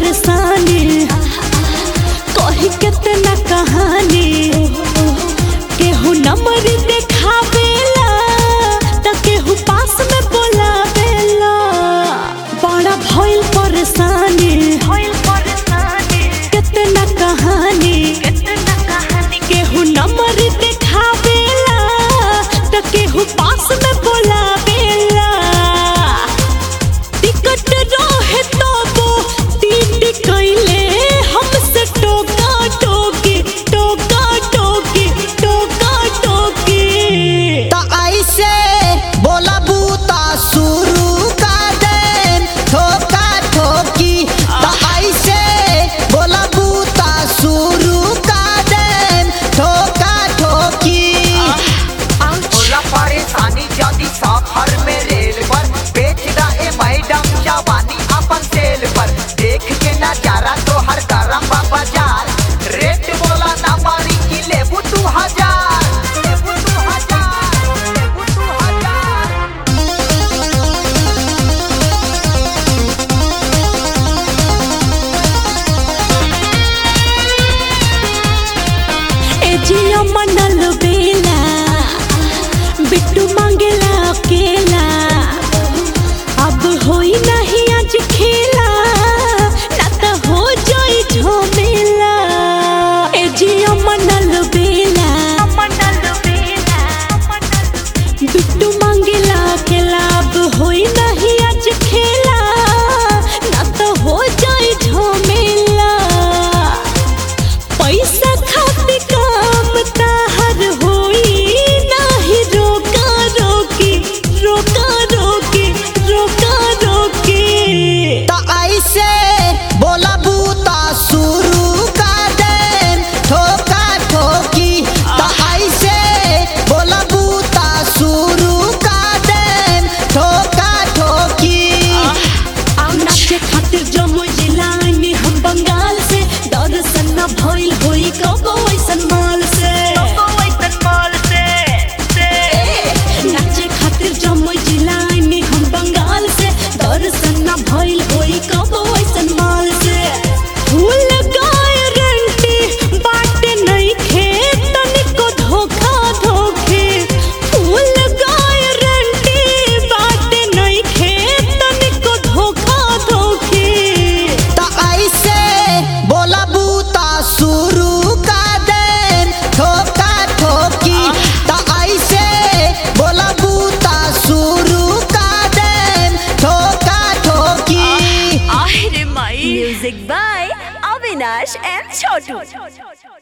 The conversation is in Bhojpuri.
परेशानी कही कितना कहानी केहू नंबर देखावेला त केहू पास में बोलावेला बड़ा भइल परेशानी कितना कहानी केहू नंबर देखावेला त केहू पास में बोलावेला टिकट रहे तबो टीट कैले हमसे टोका टोकी टोका टोकी टोका टोकी त ऐसे बोलबू त शुरू कर देम ठोका ठोकी त ऐसे बोलबू त शुरू कर देम ठोका ठोकी होला परेशानी जदी सफर में रेल पर बेच रहे मैडम जवानी अपन सेल पर देख के नजारा तो हर गरम बा बाजार रेट बोला ना मारी की लेबू तू हजार लेबू तू हजार लेबू तू हजार ए जिया मनल बेला बिट्टू मांगेला अकेला अब होई नहीं आज खेला ना त हो जाई झमेला ए जिया मनल बेला बिट्टू मांगेला अकेला अब होई नहीं आज खेला ना त हो जाई झमेला पैसा खातिर काम ताहर होई नाही रोका रोकी रोका रोकी रोका रोकी त ऐसे बोलबू त शुरू कर देम ठोका ठोकी त ऐसे बोलबू त शुरू कर देम ठोका ठोकी नाचे खातिर जम्मू जिला में हम बंगाल से दर्शन न भइल होई कबो ऐसन माल से नाचे खातिर जम्मू जिला में हम बंगाल से दर्शन न भइल होई कबो ऐसन माल से फूल गारंटी बाटे नहीं खेतन को धोखा धोखे फूल गारंटी बाटे नहीं खेतन को धोखा धोखे त ऐसे बोलबू त शुरू कर देम ठोका ठोकी त ऐसे बोलबू त शुरू कर देम ठोका ठोकी Music by Avinash and Chotu.